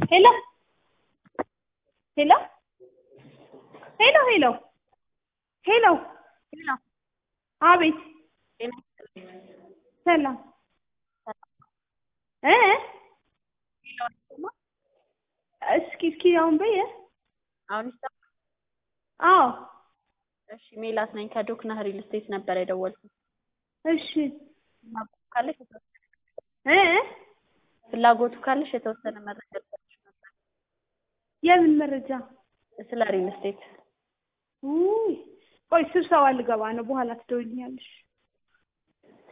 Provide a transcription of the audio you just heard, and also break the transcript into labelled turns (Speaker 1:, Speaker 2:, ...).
Speaker 1: ሄሎ ሄሎ ሄሎ ሄሎ ሄሎ
Speaker 2: ሄሎ
Speaker 1: አቤት
Speaker 2: ጤና ይስጥልኝ።
Speaker 1: ሰላም እ
Speaker 2: ሄሎ አይሰማም?
Speaker 1: እስኪ እስኪ አሁን በየ
Speaker 2: አሁን ይሰማል?
Speaker 1: አዎ
Speaker 2: እሺ ሜላት ነኝ ከዶክና ሪል ስቴት ነበር የደወልኩት።
Speaker 1: እሺ
Speaker 2: ፍላጎቱ ካለሽ የተወሰነ
Speaker 1: እ
Speaker 2: ፍላጎቱ ካለሽ የተወሰነ መረጃ ልሰጥሽ ነበር
Speaker 1: የምን መረጃ
Speaker 2: ስለ ሪል ስቴት።
Speaker 1: ውይ ቆይ ስብሰባ ልገባ ነው በኋላ ትደውይልኛለሽ